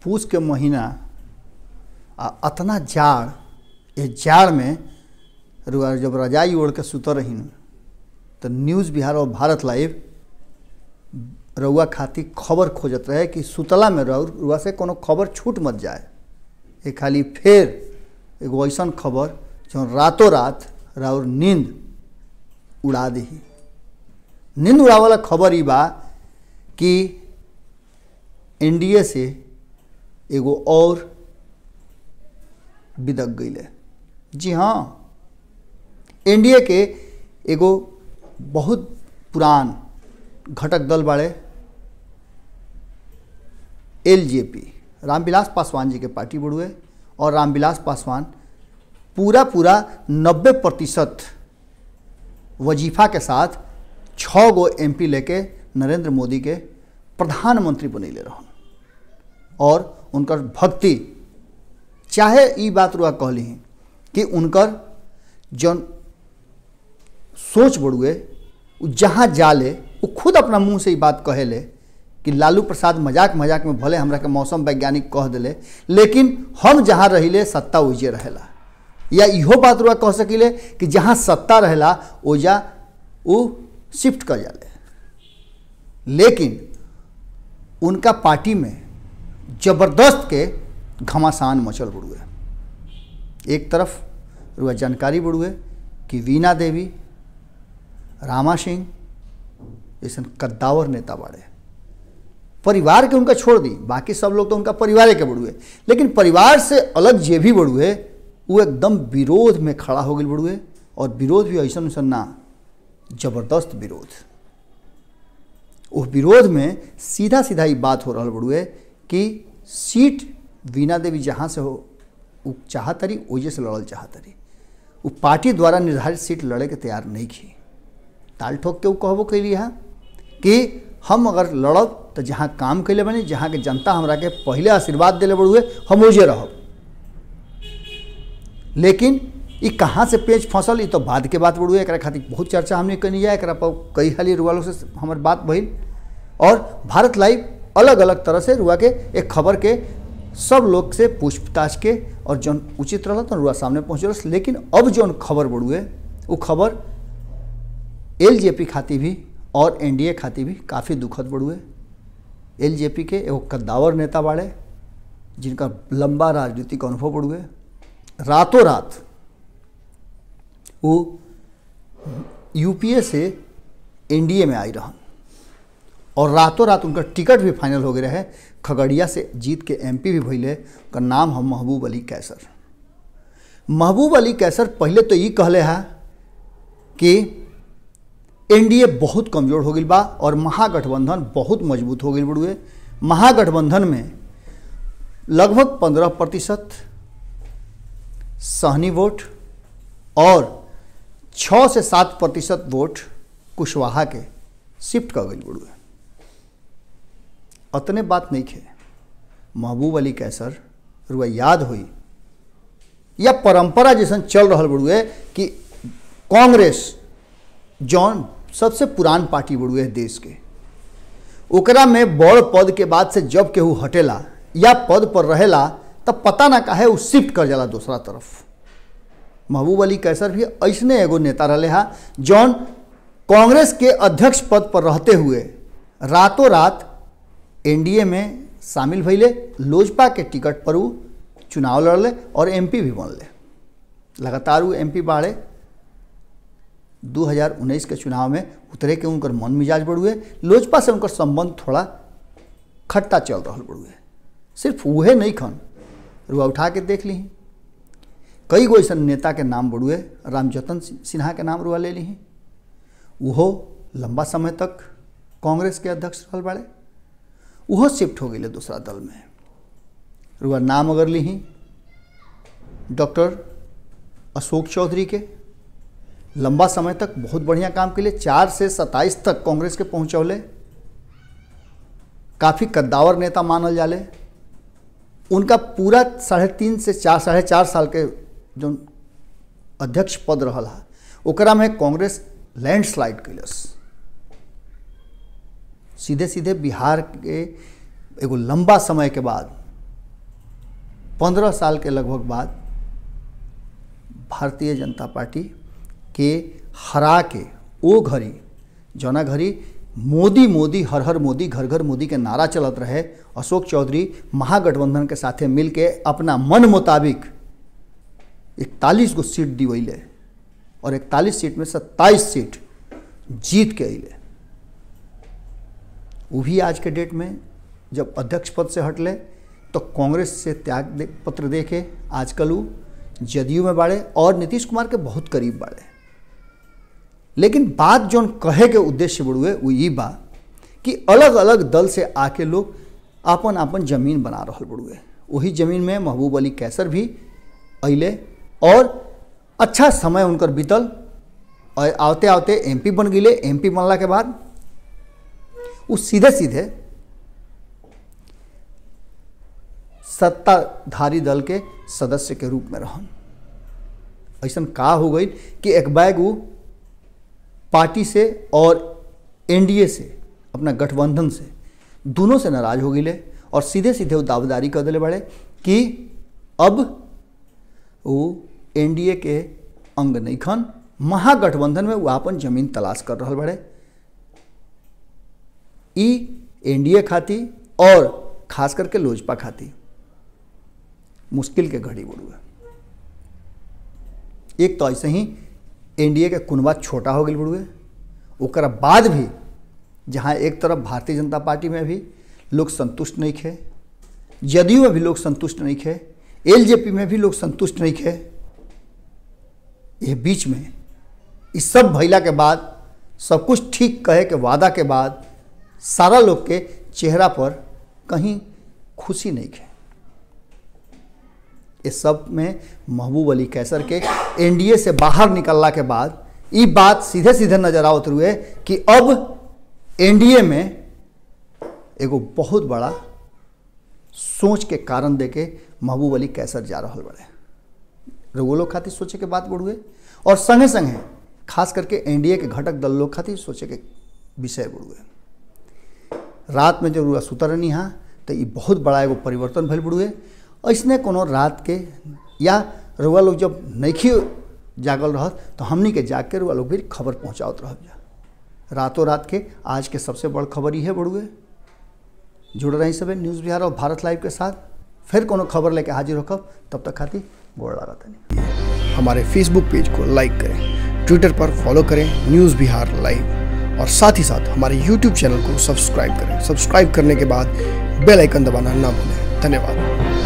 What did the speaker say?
पूस के महीना आ अतना जाड़ ये जाड़ में रुआ जब रजाई ओढ़ के सुत रही तो न्यूज़ बिहार और भारत लाइव रउआ खातिर खबर खोजत रहे कि सुतला में रउ रुआ से कोनो खबर छूट मत जाए ये खाली फिर एगो ऐसा खबर जो रातों रात राउर नींद उड़ा दी नींद उड़ावाला खबर ई बा कि एनडीए से एगो और बिदक गई जी हाँ एनडीए के एगो बहुत पुरान घटक दल बाड़े एलजेपी रामविलास पासवान जी के पार्टी बुड़ुए और रामविलास पासवान पूरा पूरा नब्बे प्रतिशत वजीफा के साथ छः गो एमपी लेके नरेंद्र मोदी के प्रधानमंत्री बनैले रहन और उनकर भक्ति चाहे ई बात रुआ कहली कि उनकर जौन सोच बढ़ुए उ जहाँ जाले वो खुद अपना मुंह से ही बात कहेले कि लालू प्रसाद मजाक मजाक में भले हमरा के मौसम वैज्ञानिक कह दिले लेकिन हम जहाँ रहिले सत्ता ओइजे रहेला या इहो बात रुआ कह सकिले कि जहाँ सत्ता रहेला ओजा वो शिफ्ट कर जाले लेकिन उनका पार्टी में जबरदस्त के घमासान मचल बुड़ुए एक तरफ रुआ जानकारी बुड़ुए कि वीना देवी रामा सिंह जैसे कद्दावर नेता बाड़े परिवार के उनका छोड़ दी बाकी सब लोग तो उनका परिवार के बड़ुए लेकिन परिवार से अलग जे भी बड़ुए वो एकदम विरोध में खड़ा हो गई बड़ुए और विरोध भी ऐसा ऐसा ना जबरदस्त विरोध उस विरोध में सीधा सीधा ही बात हो रहा बड़ुए कि सीट वीना देवी जहाँ से हो वो चाहतरी ओजे से लड़ल चाहतरी वो पार्टी द्वारा निर्धारित सीट लड़े के तैयार नहीं की ताल ठोक के वो कहबो कैली है कि हम अगर लड़ब तो जहाँ काम कैले बनी जहाँ के जनता हमरा के पहले आशीर्वाद दिले बड़ुए हम ओजे रहब लेकिन ये कहाँ से पेच फंसल ये तो बाद के बात बड़ुए एक खातिर बहुत चर्चा हमने कनी जाए एक पर कई हाली रुआलों से हमार बात भइल और भारत लाइव अलग अलग तरह से रुआ के एक खबर के सब लोग से पूछताछ के और जौन उचित रहा तो रुआ सामने पहुँचल लेकिन अब जौन खबर बढ़ुए वो खबर एलजेपी खातिर भी और एनडीए खातिर भी काफ़ी दुखद बढ़ुए एलजेपी के एगो कद्दावर नेता बाड़े जिनका लंबा राजनीतिक अनुभव बढ़ुए रातों रात वो यूपीए से एनडीए में आई रहन और रातों रात उनका टिकट भी फाइनल हो गया है खगड़िया से जीत के एमपी भी भैले उनका नाम है महबूब अली कैसर महबूब अली कैसर पहले तो ये कहले है कि एनडीए बहुत कमज़ोर हो गई बा और महागठबंधन बहुत मजबूत हो गई बड़ुए महागठबंधन में लगभग पंद्रह प्रतिशत सहनी वोट और छः से सात प्रतिशत वोट कुशवाहा के शिफ्ट कर गई बड़ुए अतने बात नहीं खे महबूब अली कैसर रुआ याद हुई या परंपरा जैसन चल रहा बड़ुए कि कांग्रेस जौन सबसे पुरान पार्टी बड़ुए है देश के ओकरा में बड़ पद के बाद से जब केहू हटेला या पद पर रहेला तब पता ना काहे वो शिफ्ट कर जाला दूसरा तरफ महबूब अली कैसर भी ऐसने एगो नेता रहे हा जौन कांग्रेस के अध्यक्ष पद पर रहते हुए रातों रात एनडीए में शामिल भैले लोजपा के टिकट पर वो चुनाव लड़ले और एमपी भी बनले लगातार वो एमपी बाढ़े 2019 के चुनाव में उतरे के उनकर मन मिजाज बढ़ुए लोजपा से उनकर संबंध थोड़ा खट्टा चल रहा बढ़ुए सिर्फ वहे नहीं खन रुआ उठा के देख ली कई गो ऐसा नेता के नाम बढ़ुए रामजतन सिन्हा के नाम रुआ ले ली वो लंबा समय तक कांग्रेस के अध्यक्ष रहल बाड़े वो शिफ्ट हो गए दूसरा दल में रुआ नाम अगर ली डॉक्टर अशोक चौधरी के लंबा समय तक बहुत बढ़िया काम के लिए चार से सत्ताईस तक कांग्रेस के पहुँचौले काफ़ी कद्दावर नेता मानल जाले उनका पूरा साढ़े तीन से चार साढ़े चार साल के जो अध्यक्ष पद रहा ओकरा में कांग्रेस लैंडस्लाइड कैलस सीधे सीधे बिहार के एगो लंबा समय के बाद पंद्रह साल के लगभग बाद भारतीय जनता पार्टी के हरा के ओ घड़ी जौना घड़ी मोदी मोदी हर हर मोदी घर घर मोदी के नारा चलत रहे अशोक चौधरी महागठबंधन के साथे मिल के अपना मन मुताबिक इकतालीस गो सीट दिवैले और इकतालीस सीट में सत्ताईस सीट जीत के अले वो भी आज के डेट में जब अध्यक्ष पद से हटले तो कांग्रेस से त्याग दे, पत्र दे के आजकल वो जदयू में बाड़े और नीतीश कुमार के बहुत करीब बाड़े लेकिन बात जौन कहे के उद्देश्य बड़ुए वो ये बा कि अलग अलग दल से आके लोग आपन आपन जमीन बना रहा बड़ुए वही जमीन में महबूब अली कैसर भी अले और अच्छा समय उनकर बीतल और आवते आवते एमपी बन गए एमपी बनला के बाद वो सीधे सीधे सत्ताधारी दल के सदस्य के रूप में रहन ऐसा का हो गई कि एक बैग वो पार्टी से और एनडीए से अपना गठबंधन से दोनों से नाराज हो गए और सीधे सीधे वो दावेदारी कर दिले बड़े कि अब वो एनडीए के अंग नहीं खन महागठबंधन में वो अपन जमीन तलाश कर रहा बड़े ई एनडीए खाती और खास करके लोजपा खाती मुश्किल के घड़ी बुड़ू है एक तो ऐसे ही एनडीए के कुनबा छोटा हो गई बुड़ुए ओकरा बाद भी जहाँ एक तरफ भारतीय जनता पार्टी में भी लोग संतुष्ट नहीं थे जदयू में भी लोग संतुष्ट नहीं थे एलजेपी में भी लोग संतुष्ट नहीं थे ये बीच में इस सब भैला के बाद सब कुछ ठीक कहे के वादा के बाद सारा लोग के चेहरा पर कहीं खुशी नहीं है इस सब में महबूब अली कैसर के एनडीए से बाहर निकलला के बाद ये बात सीधे सीधे नजर आवत हुए कि अब एनडीए में एगो बहुत बड़ा सोच के कारण दे के महबूब अली कैसर जा रहा बड़े रघु लोग खातिर सोचे के बात बढ़ुए और संगे संगे खास करके एनडीए के घटक दल लोग खातिर सोचे के विषय बढ़ुए रात में जब रुआ सुतर रहनी हाँ तो ये बहुत बड़ा एगो परिवर्तन भल बढ़ुए ऐसने कोनो रात के या रुआ लोग जब नैखी जागल रहत तो हमनी के जाग के रुआ लोग भी खबर पहुँचावत रह जा रातों रात के आज के सबसे बड़ खबर ये बढ़ुए जुड़ रही सब न्यूज़ बिहार और भारत लाइव के साथ फिर कोनो खबर लेके हाजिर होकर तब तक खाती गोड़ लगा नहीं हमारे फेसबुक पेज को लाइक करें ट्विटर पर फॉलो करें न्यूज़ बिहार लाइव और साथ ही साथ हमारे यूट्यूब चैनल को सब्सक्राइब करें सब्सक्राइब करने के बाद बेल आइकन दबाना ना भूलें धन्यवाद